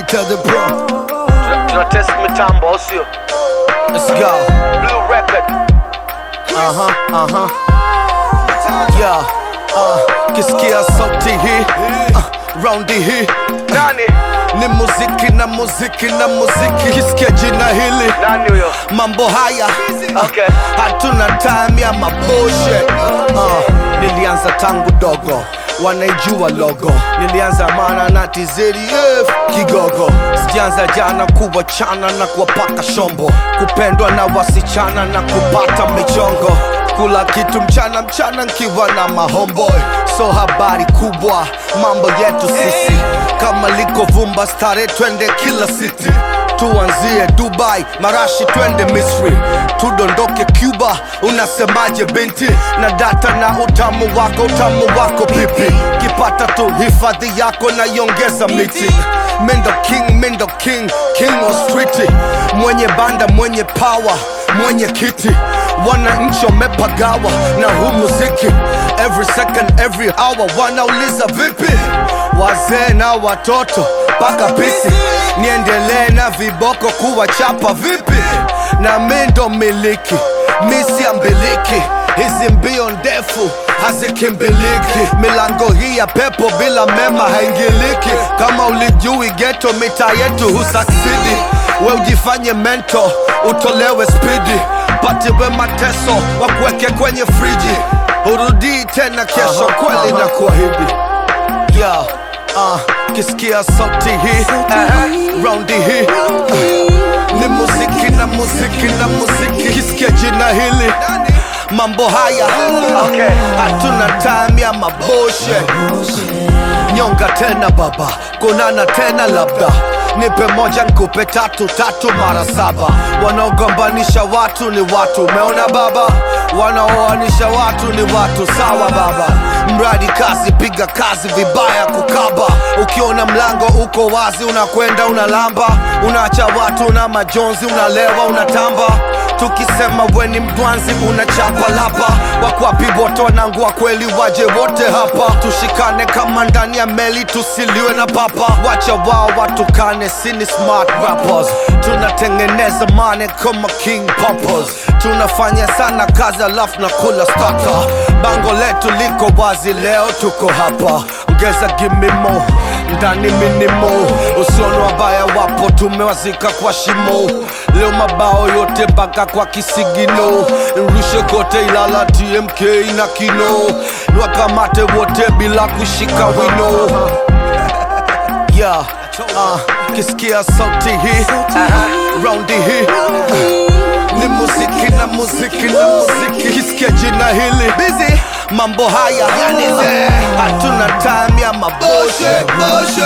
Peter the Pro. Tuna test mitambo au sio? Let's go. Blue record. Uh huh, uh huh. Yeah. Uh, kisikia sauti hii uh, raundi hii Nani? ni muziki na muziki na muziki. Kisikia jina hili Nani huyo? mambo haya Okay. hatuna time ya maboshe uh, nilianza tangu dogo wanaijua logo nilianza mana na TZF kigogo sijaanza jana kuwachana na kuwapaka shombo kupendwa na wasichana na kupata michongo kula kitu mchana mchana nkiwa na mahomboy so habari kubwa mambo yetu sisi kama liko vumba stare twende kila city tuanzie dubai marashi twende misri tudondoke cuba unasemaje binti na data na utamu wako utamu wako pipi kipata tu hifadhi yako na iongeza miti mendo king mendo king king of street mwenye banda mwenye power mwenye kiti wananchi wamepagawa na huu muziki every second every hour wanauliza vipi wazee na watoto mpaka pisi niendelee na viboko kuwachapa vipi na mi ndo miliki misi ambiliki hizi mbio ndefu hazikimbiliki milango hii ya pepo bila mema haingiliki kama ulijui geto mita yetu husaksidi we ujifanye mento utolewe spidi patiwe mateso wakuweke kwenye friji urudii tena kesho kweli na kuahidi yeah. uh, kisikia sauti hii uh, raundi hii uh, ni muziki na muziki na muziki kisikia jina hili mambo haya Okay. hatuna time ya maboshe nyonga tena baba kunana tena labda nipe moja nkupe tatu tatu mara saba wanaogombanisha watu ni watu umeona baba wanaoanisha watu ni watu sawa baba mradi kazi piga kazi vibaya kukaba ukiona mlango uko wazi unakwenda unalamba unaacha watu na majonzi unalewa unatamba tukisema weni mdwanzi unachapa lapa wakwapi wote wanangu wa kweli waje wote hapa tushikane kama ndani ya meli tusiliwe na papa wacha wao watukane sini smart rappers tunatengeneza mane kama king poppers tunafanya sana kazi alafu na kula staka bango letu liko wazi leo tuko hapa ongeza gimimo ndani minimo usioni wabaya wapo tumewazika kwa shimo leo mabao yote mpaka kwa kisigino nrushe kote ilala tmk na kino niwakamate wote bila kushika wino yeah. uh, kisikia sauti hii uh, raundi hii uh, ni muziki na muziki na muziki kisikia jina hili busy mambo haya hatuna time ya maboshe